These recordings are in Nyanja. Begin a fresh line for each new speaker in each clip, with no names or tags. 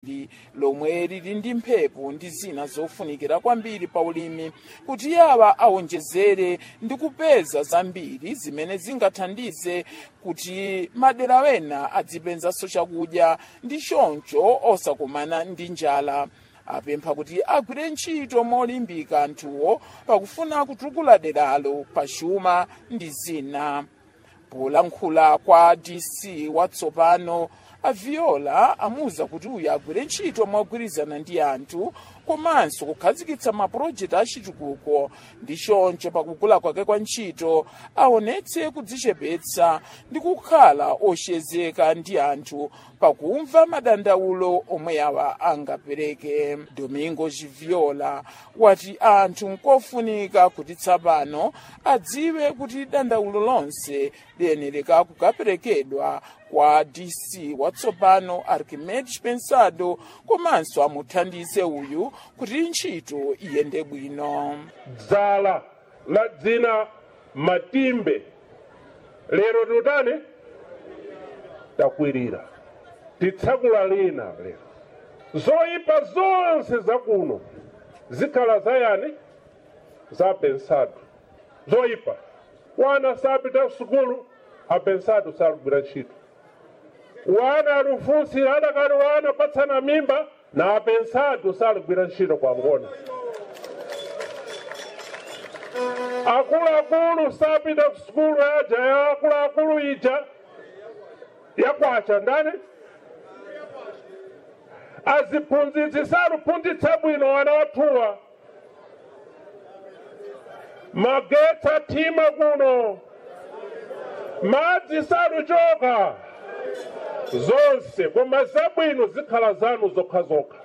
lomwe lili ndi mphepo ndi zina zofunikira kwambiri pa ulimi kuti yawa awonjezere ndi kupeza zambiri zimene zingathandize kuti madera wena adzipenzanso chakudya ndi choncho osakumana ndi njala apempha kuti agwire ntchito molimbika anthuwo pakufuna kutukula deralo pa chuma ndi zina polankhula kwa dc watsopano aviola amuwuza kuti uyu agwire ntchito mogwirizana ndi anthu komanso kukhazikitsa mapulojekiti achitukuko ndi choncho pakugula kwake kwa ntchito aonetse kudzichepetsa ndi kukhala oshezeka ndi anthu pakumva madandaulo omwe awa angapereke domingo chiviola wati anthu nkofunika kuti tsapano adziwe kuti dandaulo lonse liyenereka kukaperekedwa kwa dc watsopano archimedes pensado komanso amuthandize uyu kuti ntchito iyende bwino
dzala la dzina matimbe lero tutani takwirira titsakula lina lero zoyipa zonse zakuno zikhala zayani za pensado zoyipa wana sapita kusukulu apensado salugwira ntchito wana alufusi adakali wana patsana mimba na apensado salugwira ntchito kwangona akuluakulu sapita kusukulu yaja ya akuluakulu ija yakwacha ndani aziphunzitsi saluphunzitsa bwino wana wathuwa magetsi athima kuno madzi saluchoka zonse koma zabwino zikhala zanu zokhazokha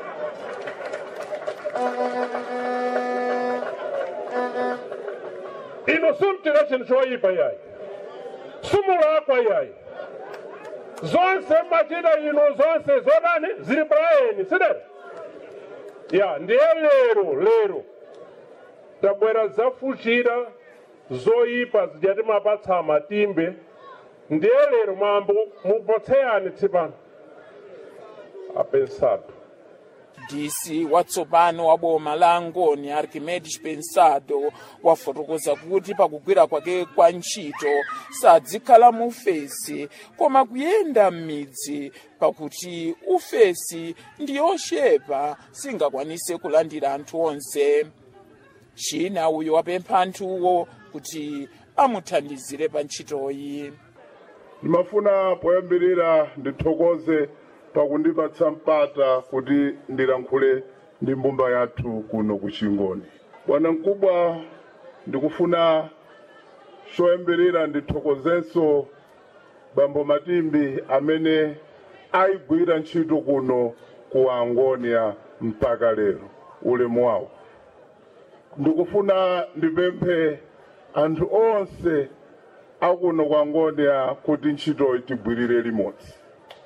ino sumtira chinthu choyipa yayi sumulakwa yayi zonse machita ino zonse zodani zili palayeni sidere ya ndiye lero lero tabwera zafuchira zoyipa zijati mapatsa matimbe ndiye lero mwambo mupotseyani tsipano apensado
dc watsopano wa boma la angoni archimedes pensado wafotokoza kuti pakugwira kwake kwa ntchito sadzikhala mu ufesi koma kuyenda m'midzi pakuti ufesi ndi yochepa singakwanise kulandira anthu onse china uyo wapempha anthuwo kuti amuthandizire pa ntchitoyi
ndimafuna poyambirira ndithokoze pakundipatsa mpata kuti ndilankhule ndi mbumba yathu kuno ku chingoni bwana mkubwa ndikufuna choyambirira ndithokozenso bambo matimbi amene ayigwira ntchito kuno ku angonia mpaka lero ulemu wawo ndikufuna ndipemphe anthu onse akuno ku angonia kuti ntchitoyi tigwirire limodzi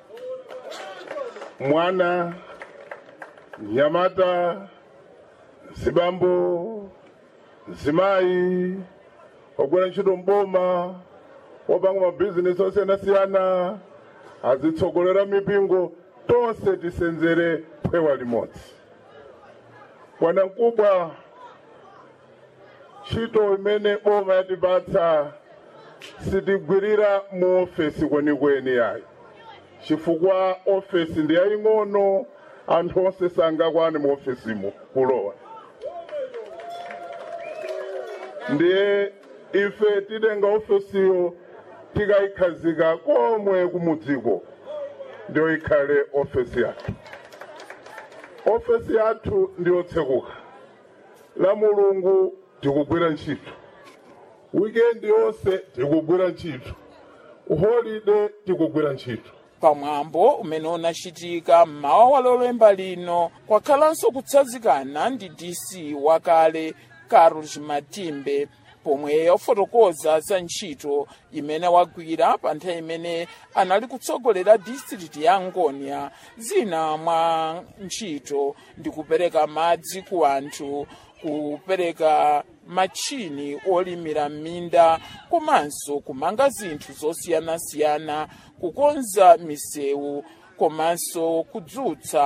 mwana nyamata zibambo zimayi ogwira ntchito mboma opanga mabhizinesi osiyanasiyana azitsogolera mipingo tonse tisenzere phewa limodzi bwana mkubwa ntchito imene boma yatipatsa sitigwirira mu ofesi kwenikweni yayi chifukwa ofesi ndi yaying'ono anthu onse sangakwane mu ofesimo kulowa ndiye ife tidenga ofesiyo tikayikhazika komwe kumudziko ndiyo ikhale ofesi yathu ofesi yathu ndiyotsekuka la mulungu tikugwira ntchito wikendi yonse tikugwira ntchito holide tikugwira ntchito
pamwambo umene unachitika mmawa wa lolemba lino kwakhalanso kutsanzikana ndi dc wakale carlos matimbe pomwe wafotokoza za ntchito imene wagwira pa nthawi imene anali kutsogolera district ya angonia zina mwa ntchito ndi kupereka madzi ku anthu kupereka machini olimira m'minda komanso kumanga zinthu zosiyanasiyana kukonza misewu komanso kudzutsa